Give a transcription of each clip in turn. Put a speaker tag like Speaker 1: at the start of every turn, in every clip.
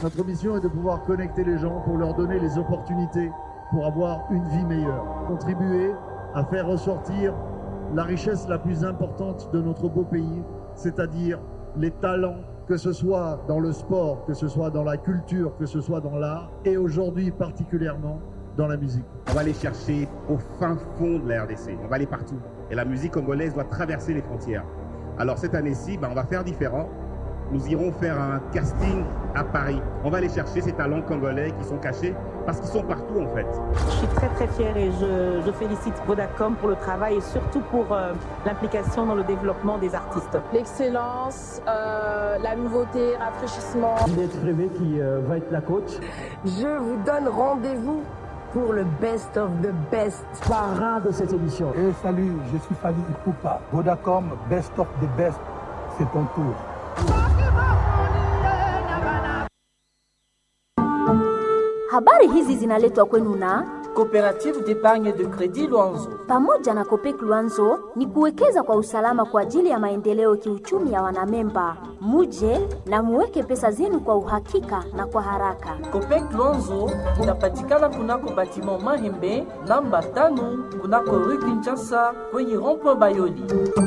Speaker 1: Notre mission est de pouvoir connecter les gens pour leur donner les opportunités pour avoir une vie meilleure. Contribuer à faire ressortir la richesse la plus importante de notre beau pays, c'est-à-dire les talents, que ce soit dans le sport, que ce soit dans la culture, que ce soit dans l'art, et aujourd'hui particulièrement dans la musique.
Speaker 2: On va aller chercher au fin fond de la RDC, on va aller partout. Et la musique congolaise doit traverser les frontières. Alors cette année-ci, ben, on va faire différent. Nous irons faire un casting à Paris. On va aller chercher ces talents congolais qui sont cachés parce qu'ils sont partout en fait.
Speaker 3: Je suis très très fière et je, je félicite Vodacom pour le travail et surtout pour euh, l'implication dans le développement des artistes.
Speaker 4: L'excellence, euh, la nouveauté, rafraîchissement.
Speaker 5: Juliette Frévé qui euh, va être la coach.
Speaker 6: Je vous donne rendez-vous pour le best of the best.
Speaker 5: Parrain de cette émission.
Speaker 7: Et salut, je suis Fali Ipupa. Vodacom, best of the best, c'est ton tour.
Speaker 8: Habari hizi zinaletwa kwenu na
Speaker 9: Coopérative d'épargne de crédit Luanzo.
Speaker 8: pamoja na Kopek Luanzo ni kuwekeza kwa usalama kwa ajili ya maendeleo kiuchumi ya wanamemba. Muje na muweke pesa zenu kwa uhakika na kwa haraka.
Speaker 9: Copec Luanzo inapatikana kunako batiment Mahembe namba tano kunako rue Kinshasa kwenye rond-point Bayoli.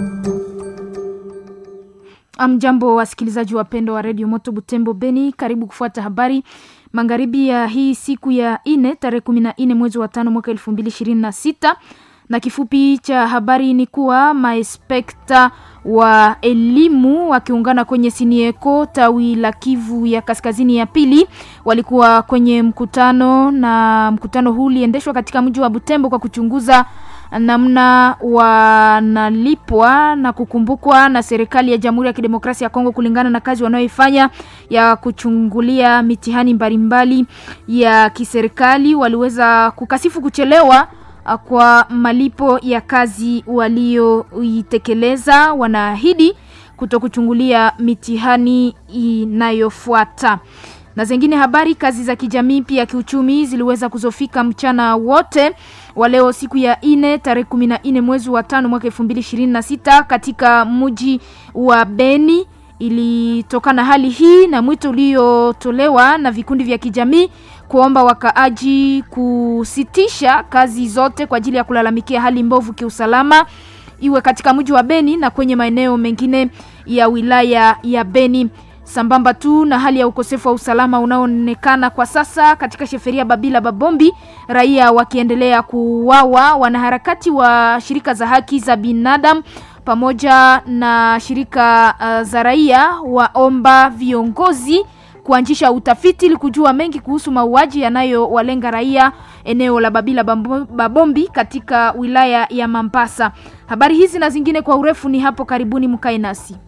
Speaker 10: Amjambo wasikilizaji wapendwa wa redio Moto Butembo Beni, karibu kufuata habari magharibi ya hii siku ya ine tarehe kumi na nne mwezi wa tano mwaka elfu mbili ishirini na sita na kifupi cha habari ni kuwa maespekta wa elimu wakiungana kwenye Sinieko tawi la Kivu ya kaskazini ya pili walikuwa kwenye mkutano, na mkutano huu uliendeshwa katika mji wa Butembo kwa kuchunguza namna wanalipwa na kukumbukwa na serikali ya Jamhuri ya Kidemokrasia ya Kongo kulingana na kazi wanayoifanya ya kuchungulia mitihani mbalimbali ya kiserikali. Waliweza kukasifu kuchelewa uh, kwa malipo ya kazi walioitekeleza. Wanaahidi kuto kuchungulia mitihani inayofuata na zingine habari. Kazi za kijamii pia kiuchumi ziliweza kuzofika mchana wote wa leo siku ya ine tarehe kumi na nne mwezi wa tano mwaka elfu mbili ishirini na sita katika mji wa Beni. Ilitokana hali hii na mwito uliotolewa na vikundi vya kijamii kuomba wakaaji kusitisha kazi zote kwa ajili ya kulalamikia hali mbovu kiusalama iwe katika mji wa Beni na kwenye maeneo mengine ya wilaya ya Beni sambamba tu na hali ya ukosefu wa usalama unaoonekana kwa sasa katika sheferia Babila Babombi, raia wakiendelea kuuawa. Wanaharakati wa shirika za haki za binadamu pamoja na shirika uh, za raia waomba viongozi kuanzisha utafiti ili kujua mengi kuhusu mauaji yanayowalenga raia eneo la Babila Babombi katika wilaya ya Mambasa. Habari hizi na zingine kwa urefu ni hapo karibuni, mkae nasi.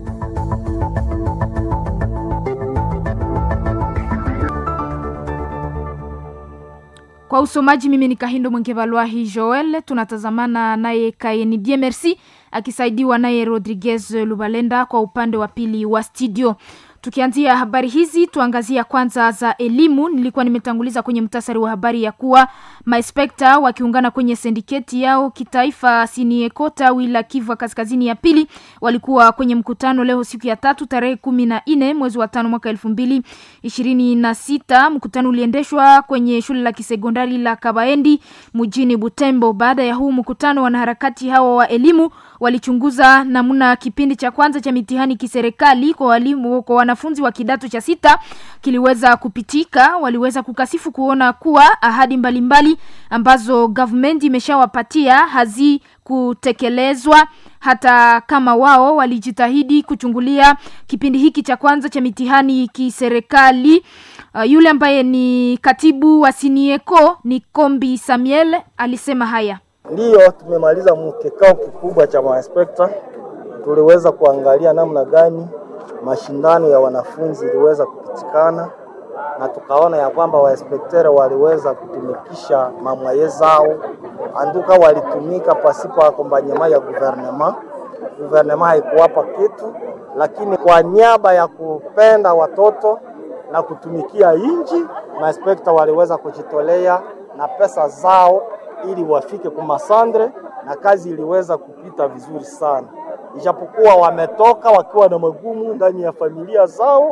Speaker 10: Kwa usomaji mimi ni Kahindo Mwengevalwahi Joel, tunatazamana naye Kaeni Die Merci akisaidiwa naye Rodriguez Lubalenda kwa upande wa pili wa studio. Tukianzia habari hizi, tuangazia kwanza za elimu. Nilikuwa nimetanguliza kwenye mtasari wa habari ya kuwa maespekta wakiungana kwenye sindiketi yao kitaifa Sinieko tawi la Kivu kaskazini ya pili walikuwa kwenye mkutano leo siku ya tatu tarehe kumi na nne mwezi wa tano mwaka elfu mbili ishirini na sita. Mkutano uliendeshwa kwenye shule la kisekondari la Kabaendi mjini Butembo. Baada ya huu mkutano, wanaharakati hawa wa elimu walichunguza namna kipindi cha kwanza cha mitihani kiserikali kwa walimu kwa wanafunzi wa kidato cha sita kiliweza kupitika. Waliweza kukasifu kuona kuwa ahadi mbalimbali mbali ambazo government imeshawapatia hazikutekelezwa hata kama wao walijitahidi kuchungulia kipindi hiki cha kwanza cha mitihani kiserikali. Uh, yule ambaye ni katibu wa Sinieko ni Kombi Samuel alisema haya.
Speaker 11: Ndiyo, tumemaliza mkikao kikubwa cha mainspekta. Tuliweza kuangalia namna gani mashindano ya wanafunzi iliweza kupitikana, na tukaona ya kwamba wainspekteri waliweza kutumikisha mamwaye zao, anduka walitumika pasipo akombanyema ya guvernema. Guvernema haikuwapa kitu, lakini kwa niaba ya kupenda watoto na kutumikia inji, mainspekta waliweza kujitolea na pesa zao ili wafike kumasandre na kazi iliweza kupita vizuri sana, ijapokuwa wametoka wakiwa na magumu ndani ya familia zao.